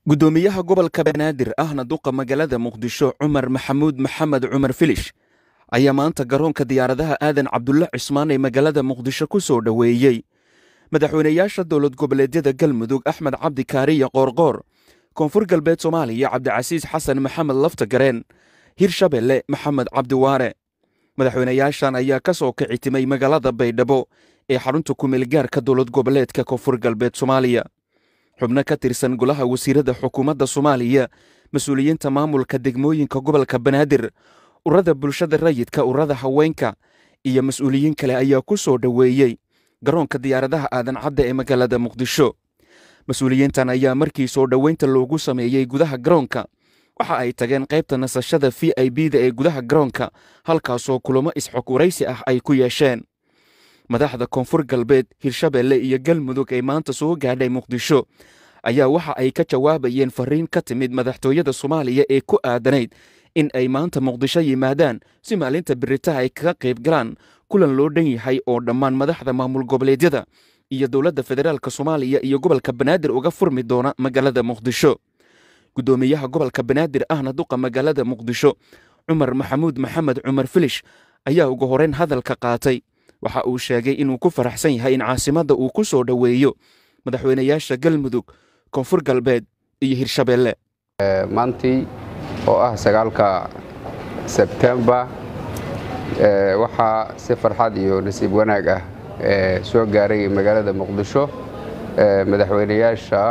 guddoomiyaha gobolka banaadir ahna duqa magaalada muqdisho cumar maxamuud maxamed cumar filish ayaa maanta garoonka diyaaradaha aadan cabdulle cismaan ee magaalada muqdisho ku soo dhoweeyey madaxweynayaasha dowlad goboleedyada galmudug axmed cabdi kaariya qoorqoor koonfur galbeed soomaaliya cabdicasiis xasan maxamed laftagareen hirshabelle maxamed cabdiwaare madaxweynayaashan ayaa ka soo kici timay magaalada baydhabo ee xarunta kumeelgaarka dowlad goboleedka koonfur galbeed soomaaliya xubno ka tirsan golaha wasiirada xukuumadda soomaaliya mas-uuliyiinta maamulka degmooyinka gobolka banaadir urada bulshada rayidka urada haweenka iyo mas-uuliyiin kale ayaa ku soo dhoweeyey garoonka diyaaradaha aadan cadda ee magaalada muqdisho mas-uuliyiintan ayaa markii soo dhoweynta loogu sameeyey gudaha garoonka waxa ay tageen qaybta nasashada v i b da ee gudaha garoonka halkaasoo kulamo isxog waraysi ah ay ku yeesheen madaxda koonfur galbeed hirshabelle iyo galmudug ee maanta soo gaadhay muqdisho ayaa waxa ay ka jawaabayeen fariin ka timid madaxtooyada soomaaliya ee ku aadanayd in ay maanta muqdisho yimaadaan si maalinta biritaha ay kaga qayb galaan kulan loo dhan yahay oo dhammaan madaxda maamul goboleedyada iyo dowladda federaalk soomaaliya iyo gobolka banaadir uga furmi doona magaalada muqdisho guddoomiyaha gobolka banaadir ahna duqa magaalada muqdisho cumar maxamuud maxamed cumar filish ayaa ugu horeyn hadalka qaatay waxa uu sheegay inuu ku faraxsan yahay in caasimadda uu ku soo dhoweeyo madaxweynayaasha galmudug koonfur galbeed iyo hirshabelle maantii oo ah sagaalka sebtembar waxaa si farxad iyo nasiib wanaag ah soo gaaray magaalada muqdisho madaxweynayaasha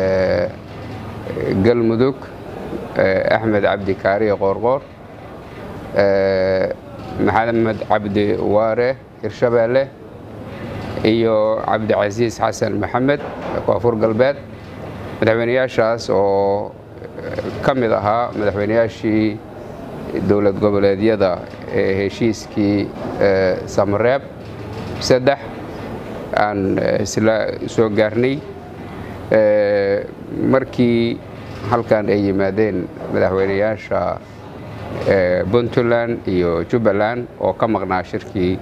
galmudug axmed cabdi kaariye qoorqoor maxamed cabdi waare hirshabelle iyo cabdicasiis xasan maxamed koonfur galbeed madaxweynayaashaas oo ka mid ahaa madaxweynayaashii dowlad goboleedyada ee heshiiskii samareeb saddex aan isla soo gaarnay markii halkan ay yimaadeen madaxweynayaasha puntland iyo jubbaland oo ka maqnaa shirkii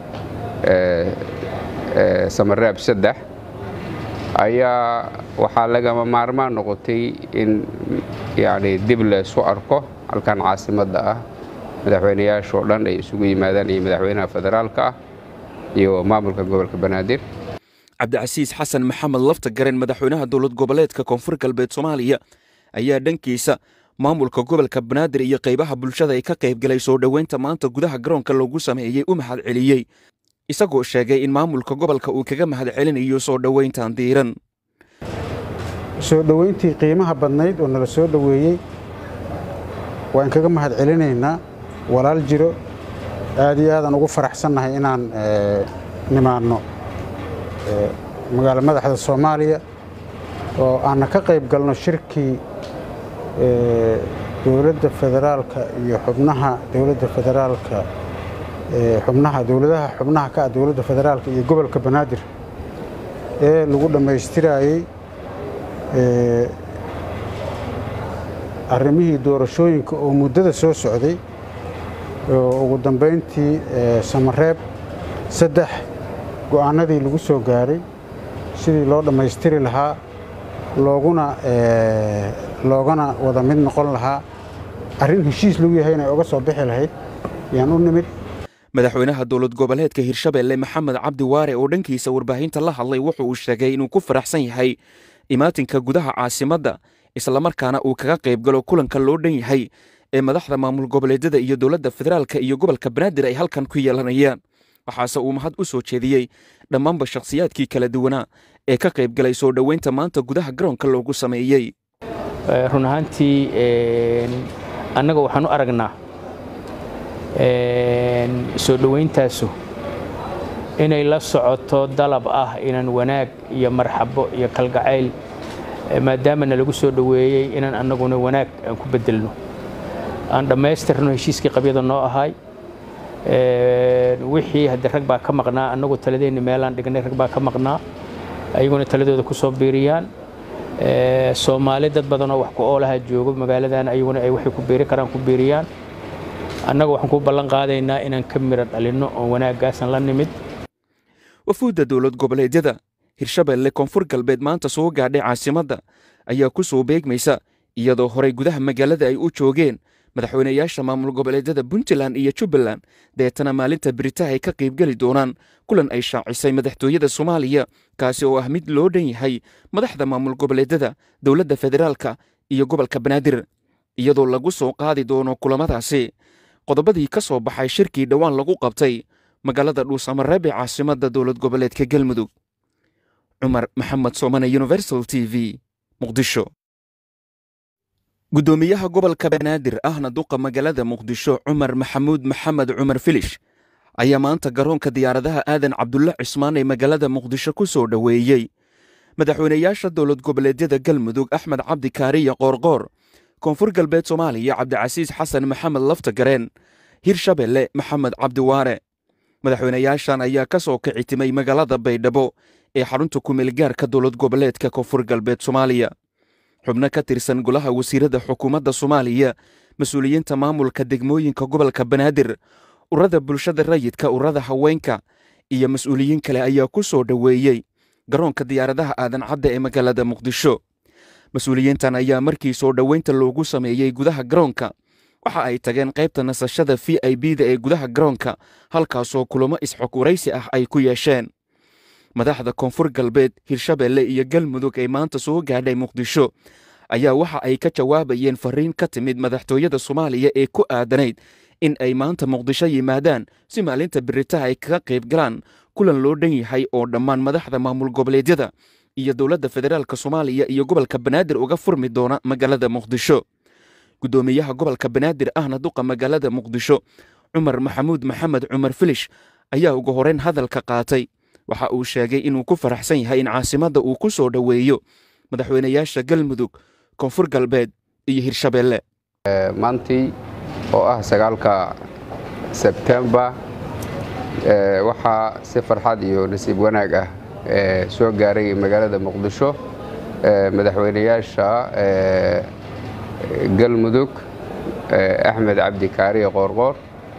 samareeb saddex ayaa waxaa lagama maarmaan noqotay in yani dib laysu arko halkan caasimadda ah madaxweynayaashoo dhan ay isugu yimaadaan iyo madaxweynaha federaalka ah iyo maamulka gobolka banaadir cabdicasiis xasan maxamed laftagaren madaxweynaha dowlad goboleedka koonfur galbeed soomaaliya ayaa dhankiisa maamulka gobolka banaadir iyo qaybaha bulshada ay ka qaybgalay soo dhoweynta maanta gudaha garoonka loogu sameeyey u mahad celiyey isagoo sheegay in maamulka gobolka uu kaga mahad celinayo soo dhoweyntan diiran soo dhoweyntii qiimaha badnayd oo nala soo dhoweeyey waan kaga mahad celinaynaa walaal jiro aad iyo aadaan ugu faraxsannahay inaan nimaanno magaalo madaxda soomaaliya oo aanna ka qayb galno shirkii dowladda federaalka iyo xubnaha dowladda federaalka xubnaha dowladaha xubnaha ka ah dowladda federaalka iyo gobolka banaadir ee lagu dhammaystiraayey arrimihii doorashooyinka oo muddada soo socday oo ugu dambayntii samareeb saddex go'aanadii lagu soo gaaray sidii loo dhammaystiri lahaa looguna loogana wada mid noqon lahaa arrin heshiis lagu yahay inay uga soo bixi lahayd yaan u nimid madaxweynaha dowlad goboleedka hirshabelle maxamed cabdi waare oo dhankiisa warbaahinta la hadlay wuxu uu sheegay inuu ku faraxsan yahay imaatinka gudaha caasimadda islamarkaana uu kaga qayb galo kulanka loo dhan yahay ee madaxda maamul goboleedyada iyo dowladda federaalka iyo gobolka banaadir ay halkan ku yeelanayaan waxaase uu mahad u soo jeediyey dhammaanba shakhsiyaadkii kala duwanaa ee ka qayb galay soo dhoweynta maanta gudaha garoonka loogu sameeyey run ahaantii annaga waxaan u aragnaa soo dhowayntaasu inay la socoto dalab ah inaan wanaag iyo marxabo iyo kalgacayl maadaamana lagu soo dhoweeyey inaan annaguna wanaag aan ku beddelno aan dhammaystirno heshiiskii qabyada noo ahay wixii haddii rag baa ka maqnaa annagu taladeenni meelaan dhignay rag baa ka maqnaa ayaguna taladooda ku soo biiriyaan soomaali dad badanoo wax ku oolaha joogo magaaladan ayaguna ay waxay ku biiri karaan ku biiriyaan annaga waxaan ku ballan qaadaynaa inaan ka miro dhalinno oo wanaaggaasan la nimid wafuudda dowlad goboleedyada hirshabelle koonfur galbeed maanta soo gaadhay caasimadda ayaa ku soo beegmaysa iyadoo horey gudaha magaalada ay u joogeen madaxweynayaasha maamul goboleedyada puntland iyo jubbaland deetana maalinta biritaha ay ka qaybgeli doonaan kulan ay shaacisay madaxtooyada soomaaliya kaasi oo ah mid loo dhan yahay madaxda maamul goboleedyada dowladda federaalka iyo gobolka banaadir iyadoo lagu soo qaadi doono kulamadaasi qodobadii ka soo baxay shirkii dhowaan lagu qabtay magaalada dhuusamareeb ee caasimadda dowlad goboleedka galmudug cumar maxamed soomane universal t v muqdisho guddoomiyaha gobolka banaadir ahna duqa magaalada muqdisho cumar maxamuud maxamed cumar filish ayaa maanta garoonka diyaaradaha aadan cabdulle cismaan ee magaalada muqdisho ku soo dhoweeyey madaxweynayaasha dowlad goboleedyada galmudug axmed cabdi kaariya qoorqoor koonfur galbeed soomaaliya cabdicasiis xasan maxamed laftagareen hirshabelle maxamed cabdiwaare madaxweynayaashan ayaa ka soo kici timay magaalada baydhabo ee xarunta kumeelgaarka dowlad goboleedka koonfur galbeed soomaaliya xubno ka tirsan golaha wasiiradda xukuumadda soomaaliya mas-uuliyiinta maamulka degmooyinka gobolka banaadir urada bulshada rayidka urada haweenka iyo mas-uuliyiin kale ayaa ku soo dhoweeyey garoonka diyaaradaha aadan cadda ee magaalada muqdisho mas-uuliyiintan ayaa markii soo dhoweynta loogu sameeyey gudaha garoonka waxa ay tageen qaybta nasashada v i b da ee gudaha garoonka halkaasoo kulamo isxogwaraysi ah ay ku yeesheen madaxda koonfur galbeed hirshabelle iyo galmudug ee maanta soo gaadhay muqdisho ayaa waxa ay ka jawaabayeen fariin ka timid madaxtooyada soomaaliya ee ku aadanayd in ay maanta muqdisho yimaadaan si maalinta biritaha ay kaga qayb galaan kulan loo dhan yahay oo dhammaan madaxda maamul goboleedyada iyo dowladda federaalk soomaaliya iyo gobolka banaadir uga furmi doona magaalada muqdisho guddoomiyaha gobolka banaadir ahna duqa magaalada muqdisho cumar maxamuud maxamed cumar filish ayaa ugu horeyn hadalka qaatay waxa uu sheegay inuu ku faraxsan yahay in caasimadda uu ku soo dhoweeyo madaxweynayaasha galmudug koonfur galbeed iyo hirshabelle maantii oo ah sagaalka sebtembar waxaa si farxad iyo nasiib wanaag ah soo gaaray magaalada muqdisho madaxweynayaasha galmudug axmed cabdi kaariye qoorqoor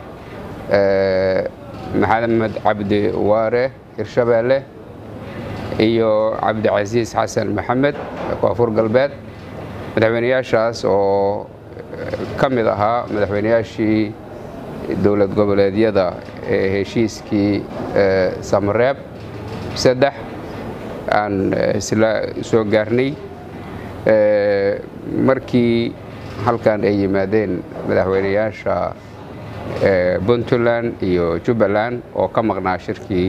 maxamed cabdi waare hirshabelle iyo cabdicasiis xasan maxamed koonfur galbeed madaxweynayaashaas oo ka mid ahaa madaxweynayaashii dowlad goboleedyada ee heshiiskii samareeb saddex aan isla soo gaarnay markii halkan ay yimaadeen madaxweynayaasha puntland iyo jubbaland oo ka maqnaa shirkii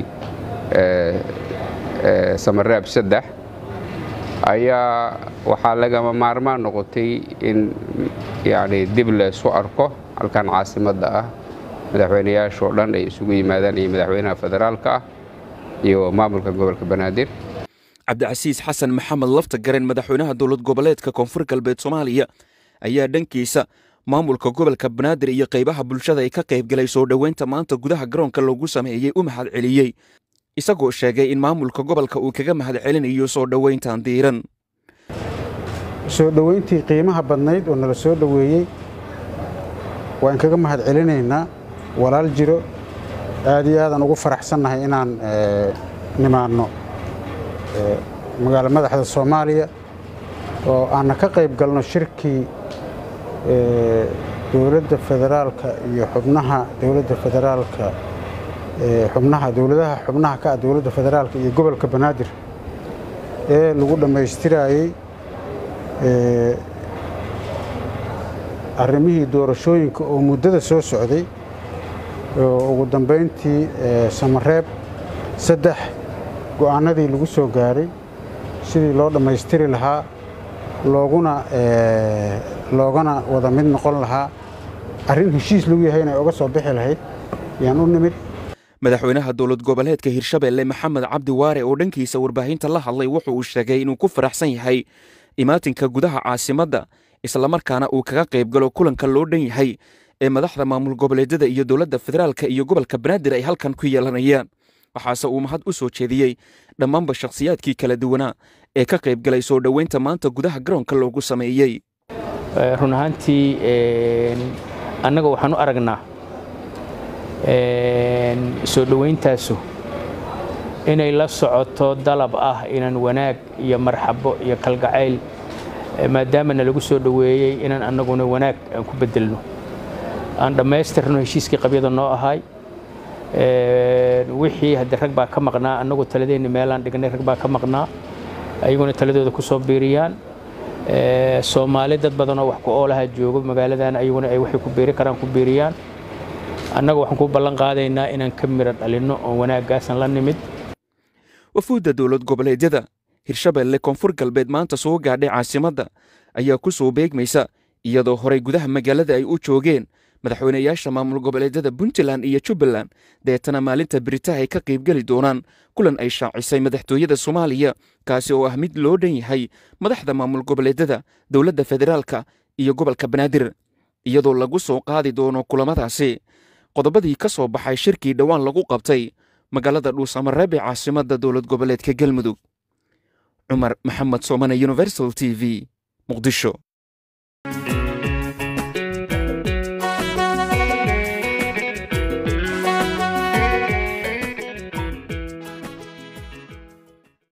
samareeb saddex ayaa waxaa lagama maarmaan noqotay in yani dib laysu arko halkan caasimadda ah madaxweynayaashoo dhan ay isugu yimaadaan iyo madaxweynaha federaalka ah iyo maamulka gobolka banaadir cabdicasiis xasan maxamed laftagaren madaxweynaha dowlad goboleedka koonfur galbeed soomaaliya ayaa dhankiisa maamulka gobolka banaadir iyo qaybaha bulshada ay ka qayb galay soo dhoweynta maanta gudaha garoonka loogu sameeyey u mahad celiyey isagoo sheegay in maamulka gobolka uu kaga mahad celinayo soo dhoweyntan diiran soo dhoweyntii qiimaha badnayd oo nala soo dhoweeyey waan kaga mahad celinaynaa walaal jiro aad iyo aadaan ugu faraxsannahay inaan nimaanno magaalo madaxda soomaaliya oo aanna ka qayb galno shirkii dowladda federaalka iyo xubnaha dowladda federaalka xubnaha dowladaha xubnaha ka ah dowladda federaalka iyo gobolka banaadir ee lagu dhammaystiraayey arrimihii doorashooyinka oo muddada soo socday oo ugu dambayntii samareeb saddex go'aanadii lagu soo gaaray sidii loo dhammaystiri lahaa looguna loogana wada mid noqon lahaa arrin heshiis lagu yahay inay oga soo bixi lahayd yaan u nimid madaxweynaha dowlad goboleedka hirshabelle maxamed cabdi waare oo dhankiisa warbaahinta la hadlay wuxu uu sheegay inuu ku faraxsan yahay imaatinka gudaha caasimadda islamarkaana uu kaga qayb galo kulanka loo dhan yahay ee madaxda maamul goboleedyada iyo dowladda federaalka iyo gobolka banaadir ay halkan ku yeelanayaan waxaase uu mahad u soo jeediyey dhammaanba shakhsiyaadkii kala duwanaa ee ka qayb galay soo dhoweynta maanta gudaha garoonka loogu sameeyey run ahaantii annaga waxaan u aragnaa soo dhowayntaasu inay la socoto dalab ah inaan wanaag iyo marxabo iyo kalgacayl maadaama na lagu soo dhoweeyey inaan annaguna wanaag aan ku bedelno aan dhammaystirno heshiiskii qabyada noo ahay wixii hadde rag baa ka maqnaa annagu taladeenni meelaan dhignay rag baa ka maqnaa ayaguna taladooda ku soo biiriyaan soomaali dad badanoo wax ku oolaha joogo magaaladan ayaguna ay waxay ku biiri karaan ku biiriyaan annaga waxaan ku ballan qaadaynaa inaan ka miro dhalinno oo wanaagaasan la nimid wafuudda dowlad goboleedyada hirshabeelle koonfur galbeed maanta soo gaadhay caasimadda ayaa ku soo beegmaysa iyadoo horay gudaha magaalada ay u joogeen madaxweynayaasha maamul goboleedyada puntland iyo jubbaland deetana maalinta biritaha ay ka qaybgeli doonaan kulan ay shaacisay madaxtooyada soomaaliya kaasi oo ah mid loo dhan yahay madaxda maamul goboleedyada dowladda federaalka iyo gobolka banaadir iyadoo lagu soo qaadi doono kulamadaasi qodobadii ka soo baxay shirkii dhowaan lagu qabtay magaalada dhuusamareeb ee caasimadda dowlad goboleedka galmudug cumar maxamed soomane universal t v muqdisho